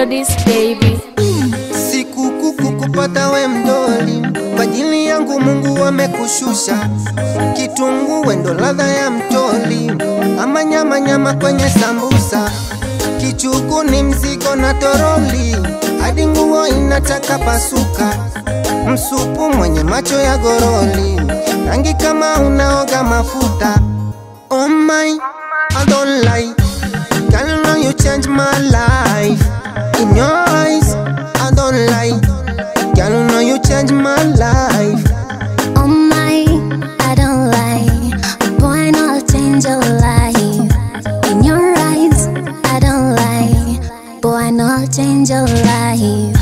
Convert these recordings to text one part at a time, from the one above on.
melodies baby. Sikukuku kupata we mdoli, kwa ajili yangu Mungu amekushusha. Kitunguu wendo ladha ya mtoli, ama nyama nyama kwenye sambusa. Kichuku ni mzigo na toroli, hadi nguo inataka pasuka. Msupu mwenye macho ya goroli, rangi kama unaoga mafuta. Oh my, I don't lie. Girl, now you change my life. In your eyes, I don't lie. Girl, now you change my life. Oh my, I don't lie. Boy, no, I'll change your life. In your eyes, I don't lie. Boy, no, I'll change your life.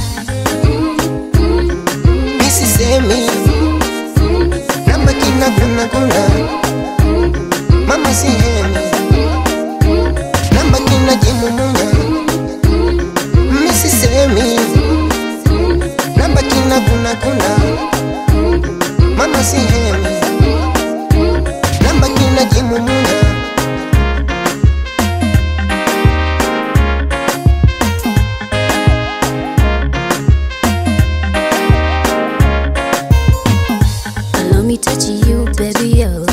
Missy semi, namba kina kuna kuna. Mama si hemi, namba kina jimumunya. Missy semi, namba kina kuna kuna. Mama si hemi, namba kina jimumunya. Allow me touch you, baby, yo.